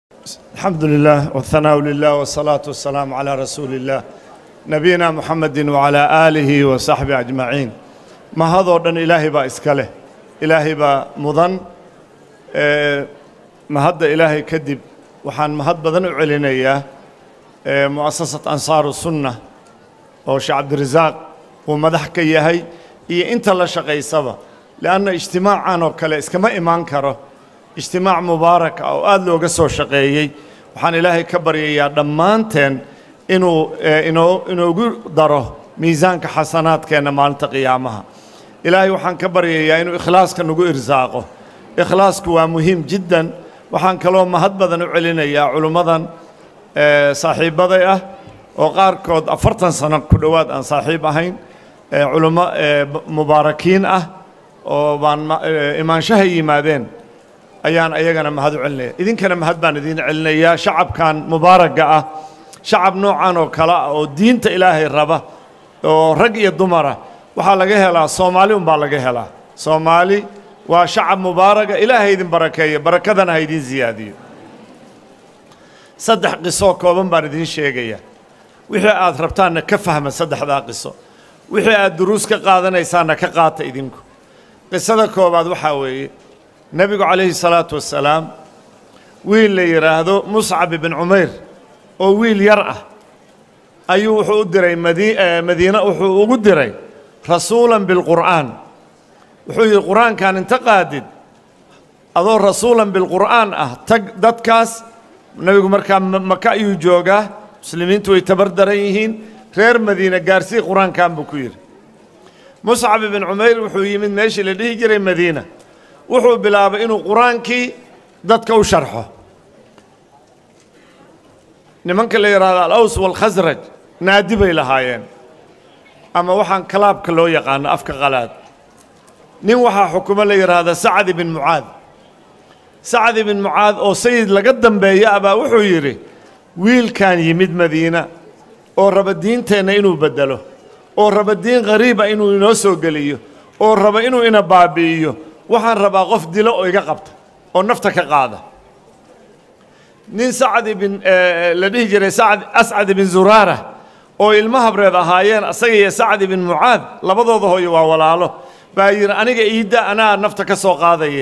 الحمد لله والثناء لله والصلاة والسلام على رسول الله نبينا محمد وعلى آله وصحبه أجمعين ما هذا دن إلهي با إسكاله إلهي با مضن آه، ما هذا إلهي كذب وحان ما هذا بدن علينا آه، مؤسسة أنصار السنة أو شيخ عبد الرزاق ومدح كيهي إيه أنت لا شقي سبا لأن اجتماع عنه كلا إسكما إيمان كره اجتماع مبارك أو aad looga soo shaqeeyey waxaan ilaahay ka baryayaa dhammaanteen inuu inoo inoogu daro miisaanka xasanaadkeenna maalinta qiyaamaha ilaahay waxaan ka baryayaa inuu ikhlaaska nagu irsaaqo ikhlaasku waa muhiim jiddan waxaan kaloo mahad badan u celinayaa culimmadan saaxiibbaday ah oo qaarkood afartan sano ku dhowaad aan saaxiib ahayn culummo mubaarakiin ah oo baan imaanshaha yimaadeen ayaan ayagana mahad u celinaya idinkana mahad baan idiin celinayaa shacabkan mubaaragga ah shacab noocan oo kale ah oo diinta ilaahay raba oo rag iyo dumara waxaa laga helaa soomaali unbaa laga helaa soomaali waa shacab mubaaraga ilaahay idin barakeeya barakadana ha idiin siyaadiyo saddex qisoo kooban baan idiin sheegaya wixii aad rabtaanna ka fahma saddexdaa qiso wixii aad duruus ka qaadanaysaanna ka qaata idinku qisada koobaad waxaa weeye nebigu calayhi salaatu wassalaam wiil la yidhaahdo muscab ibn cumayr oo wiil yar ah ayuu wuxuu u diray madi madiine wuxuu ugu diray rasuulan bilqur'aan wuxuu yidhi qur-aankan inta qaadid adoo rasuulan bilqur'aan ah tag dadkaas nebigu markaa maka ayuu joogaa muslimiintu way tabar daran yihiin reer madiine gaarsii qur-aankan buu ku yidhi muscab ibn cumayr wuxuu yimid meeshii la dhihi jiray madiina wuxuu bilaabay inuu qur-aankii dadka u sharxo nimanka la yidhaahdo alaws walkhasraj naadi bay lahaayeen ama waxaan kalaabka loo yaqaano afka qalaad nin waxaa xukumo la yidhaahda sacad ibn mucaad sacad ibn mucaad oo sayid laga dambeeya abaa wuxuu yidhi wiilkan yimid madiina oo raba diinteenna inuu beddelo oo raba diin qariiba inuu inoo soo geliyo oo raba inuu ina baabi'iyo waxaan rabaa qof dilo oo iga qabta oo nafta ka qaada nin sacad ibn la dhihi jiray sacad ascad ibn zuraara oo ilmo habreed ahaayeen asaga iyo sacad ibn mucaad labadooda hooyo waa walaalo baa yidhi aniga iidda anaa nafta ka soo qaadaye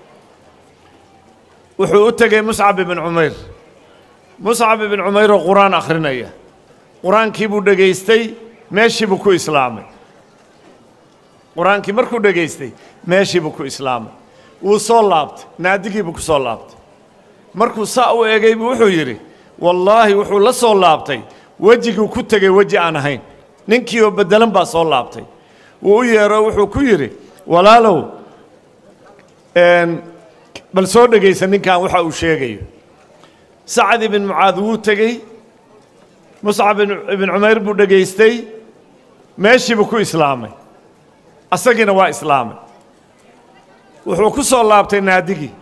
wuxuu u tegey muscab ibn cumayr muscab ibn cumayr oo qur-aan akhrinaya qur-aankii buu dhegaystay meeshii buu ku islaamay qur-aankii markuu dhegaystay meeshii buu ku islaamay wuu soo laabtay naadigii buu ku soo laabtay markuu saa u egay buu wuxuu yidhi wallaahi wuxuu la soo laabtay wejiguu ku tegey weji aan ahayn ninkii oo beddelan baa soo laabtay wuu u yeero wuxuu ku yidhi walaalow bal soo dhegaysa ninkan waxa uu sheegayo sacad ibn mucaad wuu tegey muscab ibn cumayr buu dhegaystay meeshii buu ku islaamay asagiina waa islaamay wuxuu ku soo laabtay naadigii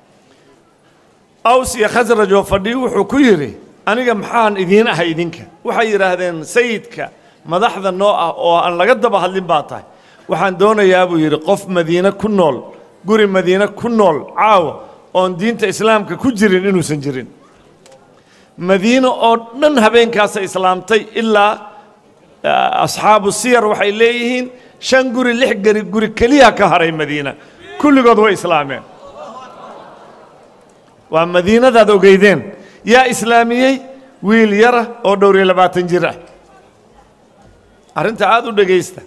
aws iyo khasraj oo fadhiyo wuxuu ku yidhi aniga maxaan idiin ahay idinka waxay yidhaahdeen sayidka madaxda noo ah oo aan laga daba hadlin baa tahay waxaan doonayaa buu yidhi qof madiine ku nool guri madiine ku nool caawa oon diinta islaamka ku jirin inuusan jirin madiine oo dhan habeenkaasa islaamtay ilaa asxaabu siyar waxay leeyihiin shan guri lix gari guri keliya ka haray madiina kulligood way islaameen waa madiinadaad ogeydeen yaa islaamiyey wiil yara oo dhowr iyo labaatan jir ah arrinta aada u dhegaysta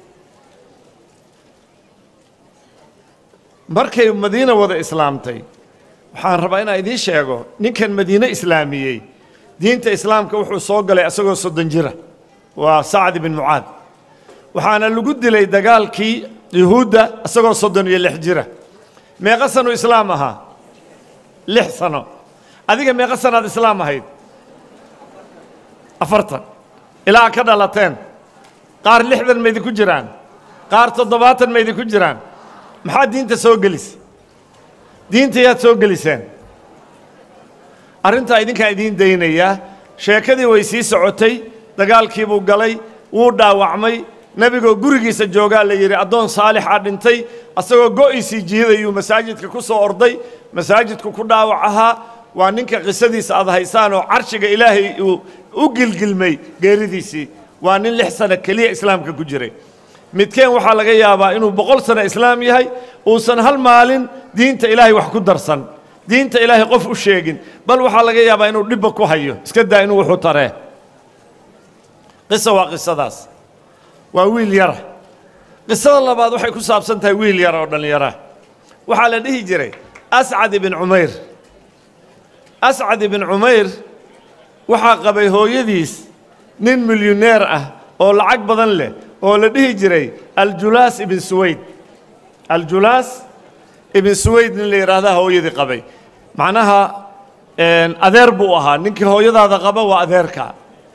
markay madiina wada islaamtay waxaan rabaa inaan idiin sheego ninkan madiine islaamiyey diinta islaamka wuxuu soo galay isagoo soddon jira waa sacad ibn mucaad waxaana lagu dilay dagaalkii yuhuudda isagoo soddon iyo lix jira meeqa sanu islaam ahaa lix sano adiga meeqa sanaad islaam ahayd afartan ilaa ka dhalateen qaar lixdan ma idinku jiraan qaar toddobaatan ma idinku jiraan maxaa diinta soo gelisa diinta yaad soo geliseen arrintaa idinkaan idiin daynayaa sheekadii way sii socotay dagaalkii buu galay wuu dhaawacmay nebigoo gurigiisa joogaa la yidhi addoon saalixa dhintay asagoo go'iisii jiidayuu masaajidka ku soo orday masaajidku ku dhaawac ahaa waa ninka qisadiisa aad haysaan oo carshiga ilaahay uu u gilgilmay geeridiisii waa nin lix sano keliya islaamka ku jiray midkeen waxaa laga yaabaa inuu boqol sano islaam yahay uusan hal maalin diinta ilaahay wax ku darsan diinta ilaahay qof u sheegin bal waxaa laga yaabaa inuu dhibba ku hayo iska daa inuu wuxuu taree qisa waa qisadaas waa wiil yara qisada labaad waxay ku saabsan tahay wiil yara oo dhallinyara waxaa la dhihi jiray ascad ibn cumayr ascad ibn cumayr waxaa qabay hooyadiis nin milyuneer ah oo lacag badan leh oo la dhihi jiray aljulaas ibn suwayd aljulaas ibn suwayd nin la yidhaahdaa hooyadii qabay macnaha adeer buu ahaa ninkii hooyadaada qaba waa adeerka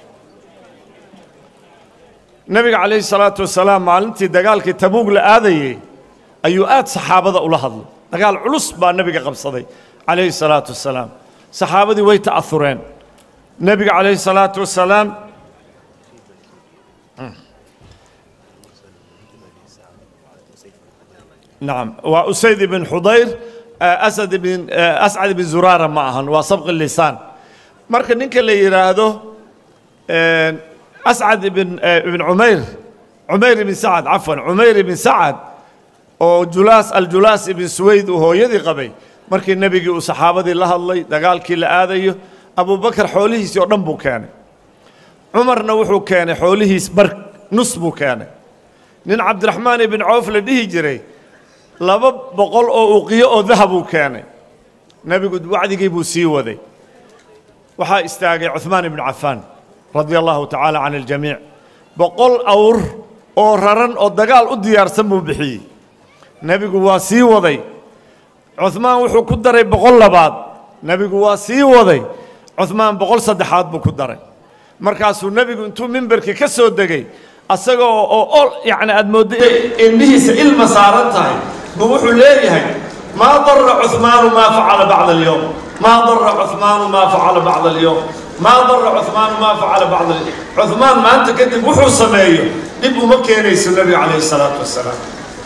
nebiga calayhi salaatu wasalaam maalintii dagaalkii tabuug la aadayey ayuu aad saxaabada ula hadlay dagaal culus baa nebiga qabsaday calayhi salaatu wasalaam saxaabadii way ta'aureen nebiga calayhi salaatu wasalaam nacam waa usayd ibn xudayr asad ibn ascad ibn zuraara ma ahan waa sabqi lisaan marka ninka la yidhaahdo ascad ibn ibn cumayr cumayr ibn sacad cafwan cumayr ibn sacad oo julaas aljulaas ibn suwayd uu hooyadii qabay markii nebigii uu saxaabadii la hadlay dagaalkii la aadayo abubakar xoolihiisii oo dhan buu keenay cumarna wuxuu keenay xoolihiis bar nus buu keenay nin cabdiraxmaan ibn cawf la dhihi jiray laba boqol oo uqiyo oo dahabuu keenay nebigu wacdigii buu sii waday waxaa istaagay cuhmaan ibnu cafaan radia allahu tacaala can aljamiic boqol awr oo raran oo dagaal u diyaarsan buu bixiyey nebigu waa sii waday cuhmaan wuxuu ku daray boqol labaad nebigu waa sii waday cuhmaan boqol saddexaad buu ku daray markaasuu nebigu intuu mimberkii ka soo degay asagoo oo ol yacni aad moodda indhihiisa ilma saaran tahay buu wuxuu leeyahay maa dara cuhmaanu maa facala bacda alyowm maa dara cuhmaanu maa facala bacda alyowm maa dara cuhmaanu maa facala bacda alyowm cuhmaan maanta kadib wuxuu sameeyo dhib uma keenayso nebiga calayhi salaatu wasalaam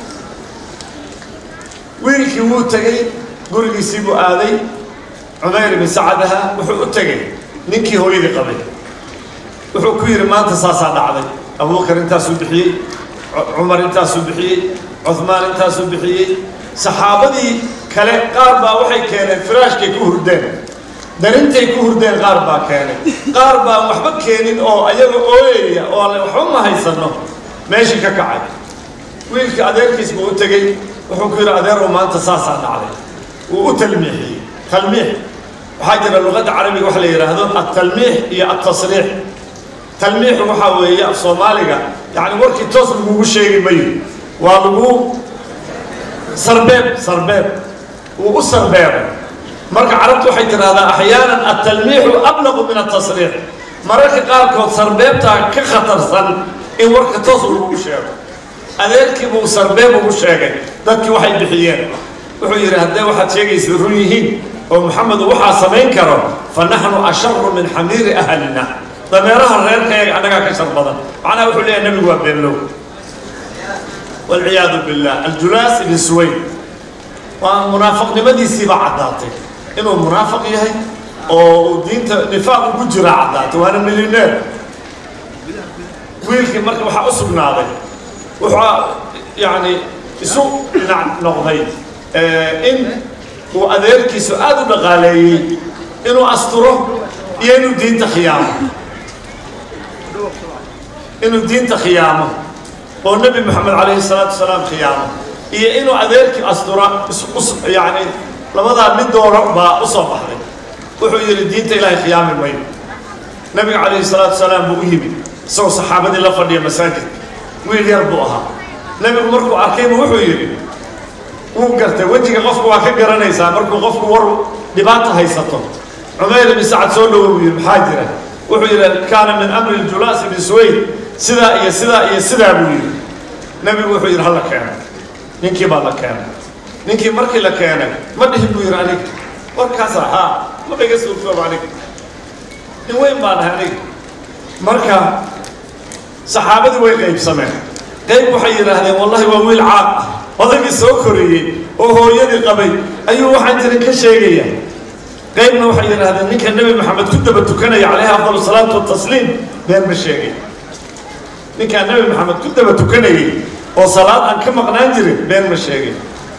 wiilkii wuu tegey gurigiisii buu aaday cumayr ibn sacadaha wuxuu u tegey ninkii hooyadii qabay wuxuu ku yidhi maanta saasaa dhacday abubakar intaasuu bixiyey cumar intaasuu bixiyey cuhmaan intaasuu bixiyey saxaabadii kale qaar baa waxay keeneen firaashkay ku hurdeen darintay ku hurdeen qaar baa keenay qaar baan waxba keenin oo ayaga ooyaya oo alle waxba ma haysanno meeshii ka kacay wiilkii adeerkiis buu u tegey wuxuu ku yidhi adeerow maanta saasaa dhacday wuu u talmiixiyey talmiix waxaa jira luqadda carabiga waxa la yidhaahdo altalmiix iyo altasriix talmiixu waxaa weeye af soomaaliga yacni warkii toos lagugu sheegi mayo waa lagu sarbeeb sarbeeb wuu u sarbeebay marka carabtu waxay tidhaahdaa axyaanan altalmiixu ablaqu min altasriix mararka qaarkood sarbeebtaa ka khatarsan in warka toos lagugu sheego adeerkii buu sarbeeb ugu sheegay dadkii waxay bixiyeen wuxuu yidhi haddee waxaad sheegaysa run yihiin oo maxamedu waxaa samayn karo fa naxnu asharu min xamiiri ahlina dameeraha reerkayaga annagaa ka shar badan macnaha wuxuu leeyahay nebigu waa beenlow walciyaadu billah aljulaas ibn suwayd waa munaafiqnimadiisiibaa caddaatay inuu munaafiq yahay oo uu diinta nifaaq ugu jiraa caddaatay waana milyoneer wiilkii marka waxaa u sugnaaday wuxuu yacni isu dhinac noqday in uu adeerkiisu aada u dhaqaaleeyey inuu asturo iyo inuu diinta khiyaamo inuu diinta khiyaamo oo nebi moxamed calayhi salaatu wasalaam khiyaamo iyo inuu adeerkii astura yacni labadaa mid dooro baa u soo baxday wuxuu yidhi diinta ilaahay khiyaami mayo nebiga calayhi salaatu wasalaam buu u yimid isagoo saxaabadii la fadhiya masaajidka wiil yar buu ahaa nebigu markuu arkaybu wuxuu yidhi wuu gartay wejiga qofku waa ka garanaysaa markuu qofku war dhibaata haysato cumayr ibn sacad soo dhowo buu yidhi maxaa jira wuxuu yidhi kaana min amri julaas ibn suwayd sidaa iyo sidaa iyo sidaa buu yidhi nebigu wuxuu yidhi hala keeno ninkii baa la keenay ninkii markii la keenay ma dhihin buu yidhi aniga warkaasa haa maba iga suurtooba aniga nin weyn baan ahay aniga marka saxaabadii way qaybsameen qayb waxay yidhaahdeen wallahi waa wiil caaq ah odaygii soo koriyey oo hooyadii qabay ayuu waxaan jirin ka sheegaya qaybna waxay yidhaahdeen ninka nebi maxamed ku daba tukanaya calayhi afdal salaatu watasliim been ma sheegay ninkaa nebi maxamed ku daba tukanayay oo salaad aan ka maqnaan jirin been ma sheegay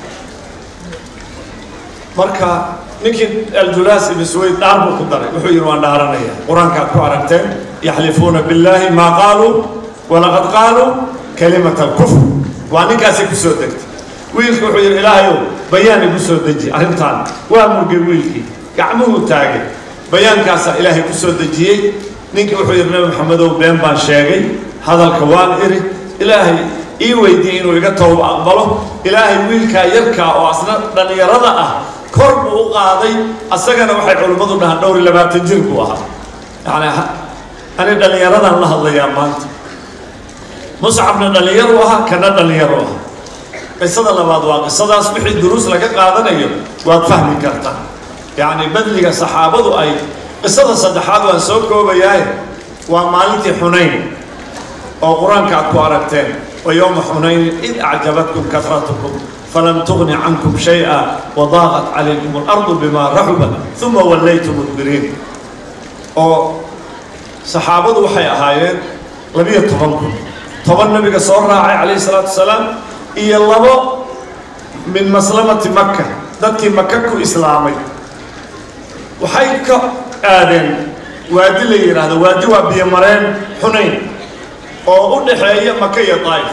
marka ninkii aljulaas ibn suwayd dhaar buu ku daray wuxuu yidhi waan dhaaranaya qur-aankaad ku aragteen yaxlifuuna billaahi maa qaaluu walaqad qaaluu kalimat alkufr waa ninkaasay ku soo degtay wiilki wuxuu yidhi ilaahayow bayaan igu soo deji arrintaan waa murgay wiilkii gacmuhuu taagay bayaankaasaa ilaahay ku soo dejiyey ninkii wuxuu yidhi nabi maxamedow been baan sheegay hadalka waan iri ilaahay ii weydiiyey inuu iga tooba aqbalo ilaahay wiilkaa yarkaa oo asna dhallinyarada ah kor buu u qaaday asagana waxay culimmadu dhahaan dhowr iyo labaatan jir buu ahaa yacni ani dhallinyaradan la hadlayaa maanta muscabna dhallinyaru ahaa kana dhallinyaru ahaa qisada labaad waa qisadaas wixii duruus laga qaadanayo waad fahmi kartaa yacni badliga saxaabadu ay qisada saddexaad waan soo koobayaaye waa maalintii xunayn oo qur-aanka aad ku aragteen wa yowma xunaynin id acjabatkum kasratukum falam tugni cankum shay-a wadaaqat calaykum alardu bimaa raxubat uma wallaytum mudbiriin oo saxaabadu waxay ahaayeen labiyo toban kun toban nabiga soo raacay calayhi salaatu wasalaam iyo labo min maslamati maka dadkii maka ku islaamay waxay ka aadeen waadi la yidhaahdo waadi waa biyomareen xunayn oo u dhaxeeya maka iyo daa'if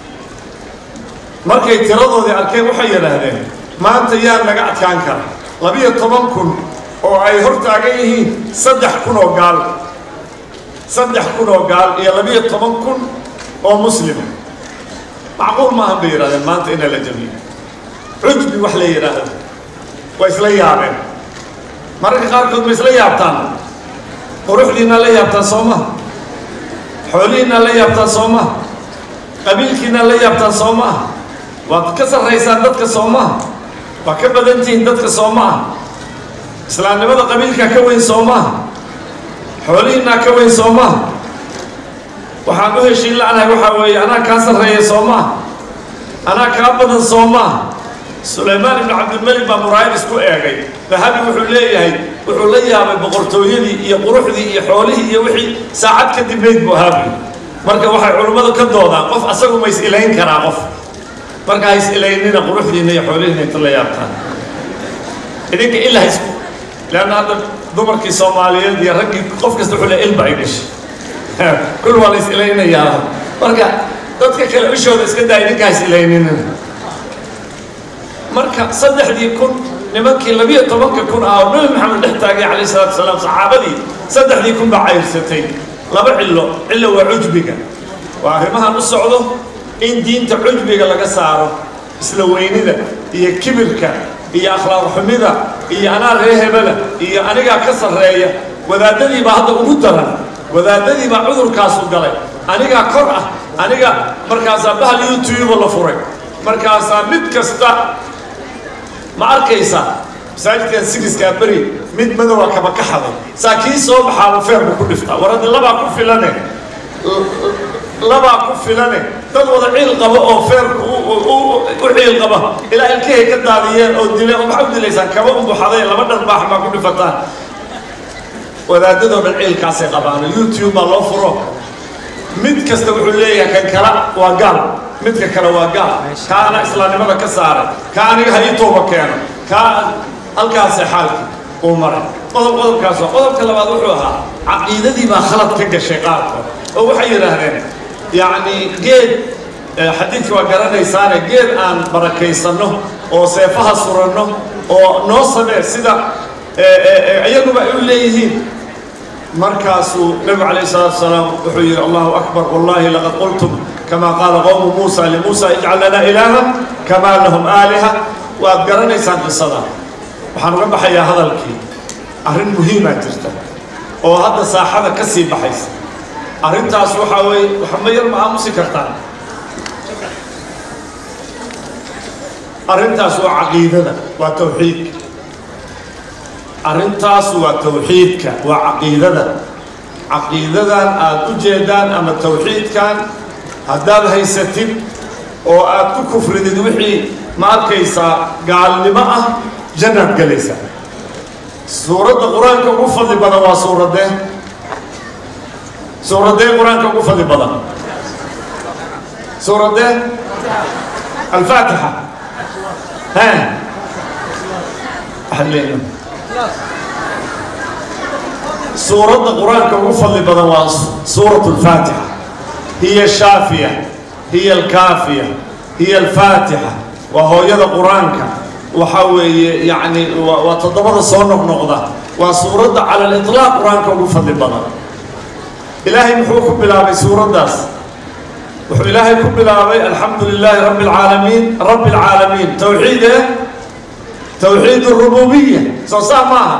markay tiradoodii arkeen waxay yidhaahdeen maanta yaa naga adkaan kara labiyo toban kun oo ay hor taagan yihiin saddex kun oo gaal saddex kun oo gaal iyo labiyo toban kun oo muslima macquul maahan bay yidhahdeen maanta ina la jabiyo cujbi wax la yidhaahdo way isla yaabeen mararka qaarkood ma isla yaabtaan quruxdiinaa la yaabtaan soo maha xoolihiinaa la yaabtaan soo maha qabiilkiinaa la yaabtaan soo maha waad ka sarraysaan dadka soo maha waa ka badan tihiin dadka soo maha islaamnimada qabiilkaa ka weyn soo maha xoolihiinaa ka weyn soo maha waxaan u heshiin la'nahay waxaa weeye anaa kaa sarreeya soo maha anaa kaa badan soo maha sulaymaan ibnu cabdilmelik baa muraayib isku eegay dahabi wuxuu leeyahay wuxuu la yaabay boqortooyadii iyo quruxdii iyo xoolihii iyo wixii saacad kadib meyd buu ahaabi marka waxay culummadu ka doodaan qof asagu ma is ilayn karaa qof marka ha is ilaynina quruxdiina iyo xoolihiina inta la yaabtaan idinka ilaa isku leanna hadda dumarkii soomaaliyeed iyo raggii qof kasta wuxuu leeyahay ilba ay dhashay kul waa la is ilaynayaa marka dadka kale ishooda iska daa idinka ha is ilaynina marka saddexdii kun nimankii labiyo tobanka kun ah oo nabi maxamed dhex taagay calayh salatu wasalaam saxaabadii saddexdii kun baa cayrsatay laba cillo cillo waa cujbiga waa arrimahan u socdo in diinta cujbiga laga saaro isla weynida iyo kibirka iyo akhlaaq xumida iyo anaa ree hebela iyo anigaa ka sarreeya wadaadadii baa hadda ugu daran wadaadadii baa cudurkaasu galay anigaa kor ah aniga markaasaa bahal youtube la furay markaasaa mid kasta ma arkaysa masaajidkan sigiskaa beri mid madowa kaba ka xaday saa kii soo baxaaba feerku ku dhiftaa war hadda labaa ku filane labaa ku filane dad wada ciil qaba oo feerku u ciil qaba ilaa ilkahay ka daadiyeen oo dile oo maxaa u dilaysaan kaba umbuxaday laba dharbaax baa ku dhifataan wadaadadoo dhan ciilkaasay qabaan youtube baa loo furo mid kasta wuxuu leeyahay kan kala waa gaal midka kale waa gaal kaa ana islaamnimada ka saaray kaa aniga ha ii tooba keeno kaa halkaasee xaalki uu maray qodob qodobkaas waa qodobka labaad wuxuu ahaa caqiidadii baa khalad ka gashay qaarkood oo waxay yidhaahdeen yacni geed xadiidka waa garanaysaane geed aan barakaysanno oo seefaha suranno oo noo samee sida iyaguba ay u leeyihiin markaasuu nebigu calayh salaatu wasalaam wuxuu yidhi allahu akbar wallahi laqad qultum kama qaala qowmu muusa limuusa ijcal lanaa ilaaha kamaa lahum aaliha waad garanaysaan qisada waxaan uga baxayaa hadalkii arrin muhiimaa jirta oo hadda saaxada ka sii baxaysa arrintaas waxaa weeye waxma yar ma aamusi kartaan arrintaas waa caqiidada waa tawxiidka arrintaas waa tawxiidka waa caqiidada caqiidadan aad u jeedaan ama tawxiidkan haddaad haysatid oo aad ku kufridid wixii ma arkaysaa gaalnimo ah jannaad gelaysaa suuradda qur-aanka ugu fadli badan waa suuradee suuradee qur-aanka ugu fadli badan suuradee alfaatixa ha waxaad leeyihin suuradda qur-aanka ugu fadli badan waa suurat alfaatixa hiya shaafiya hiya alkaafiya hiya alfaatixa waa hooyada qur-aanka waxaa weeye yacni waa toddobada soo noqnoqda waa suuradda cala aliطlaaq qur-aanka ugu fadli badan ilaahay muxuu ku bilaabay suuraddaas wuxuu ilaahay ku bilaabay alxamdu lilaahi rabbi alcaalamiin rabbi alcaalamiin towxiid eh towxiid اrububiya soo saa maaha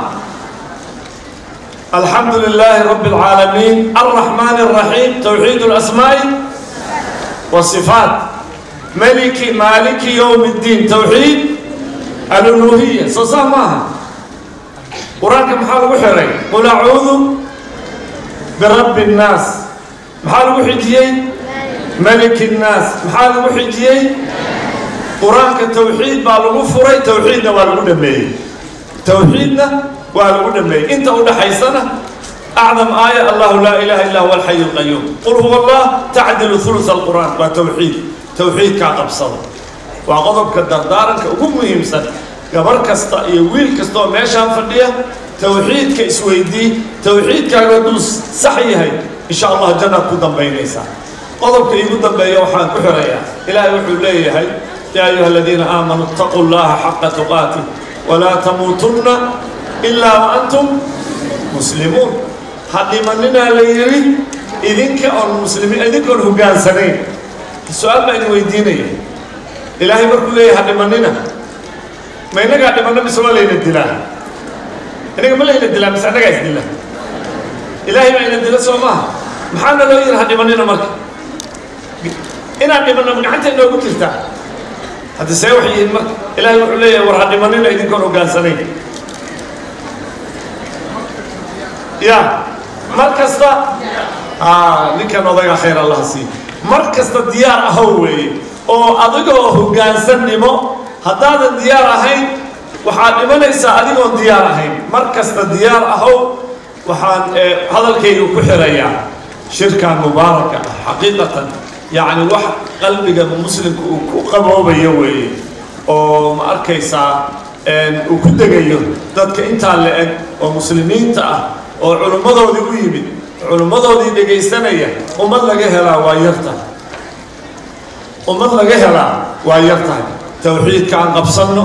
alxamdu lilaahi rabbi alcaalamiin alraxmaan الraxiim towxiid اlasmaa'i wasifaat maliki maaliki yowm اddiin towxiid aluluhiya soo saa maaha qur-aanka maxaa lagu xiray qul acuudu birabbi الnaas maxaa lagu xijiyey maliki الnaas maxaa lagu xijiyey qur-aanka towxiid baa lagu furay towxiidna waa lagu dhameeyey towxiidna waa lagu dhameeyey inta u dhaxaysana acdam aaya allahu laa ilaha illa huwa alxayu اlqayuum qul huwa allah tacdilu uluث alqur'aan waa towxiid towxiidkaa qabsada waa qodobka dardaaranka ugu muhiimsan gabar kasta iyo wiil kasta oo meeshaan fadhiya towxiidka isweydii towxiidkaaga hadduu sax yahay insha allah jannaad ku dambaynaysaa qodobka iigu dambeeya waxaan ku xirayaa ilaahay wuxuu leeyahay yaa ayuha aladiina aamanuu اtaquu llaha xaqa tuqaatih walaa tamuutunna ilaa wa antum muslimuun ha dhimaninaa la yidhi idinka oon muslimiin idinkoon hogaansanayn su-aal baa idin weydiinaya ilaahay markuu leeyahay ha dhimanina ma innagaa dhimanno mise waa layna dilaa innaga ma layna dilaa mise annagaa isdila ilaahay baa ina dila soo maaha maxaana loo yidhi ha dhimanina marka inaan dhimanno gacanta inoogu jirtaa hadda see waxay yihiin marka ilaahay wuxuu leeyahay war ha dhimanina idinkoon hogaansanayn ya mar kasta ninkan odaga khayr allaha sii mar kasta diyaar ahow weeye oo adigoo hogaansannimo haddaadan diyaar ahayn waxaad dhimanaysaa adigoon diyaar ahayn mar kasta diyaar ahow waxaan hadalkayga ku xirayaa shirkan mubaaraka ah xaqiiqatan yacni wax qalbiga muslimka uu ku qaboobayo weeye oo ma arkaysaa uu ku degayo dadka intaa la eg oo muslimiinta ah oo culummadoodii u yimid culummadoodii dhegaysanaya ummad laga helaa waa yar tahay ummad laga helaa waa yar tahay towxiidka aan qabsanno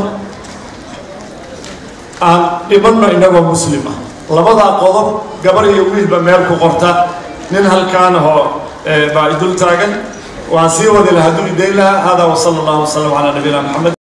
aan dhimanno innagoo muslim ah labadaa qodob gabar iyo wiilba meel ku qorta nin halkaanahoo baa idul taagan waan sii wadi lahaa hadduu idayn lahaa hada wasala allahu wasalam calaa nabiyina maxamed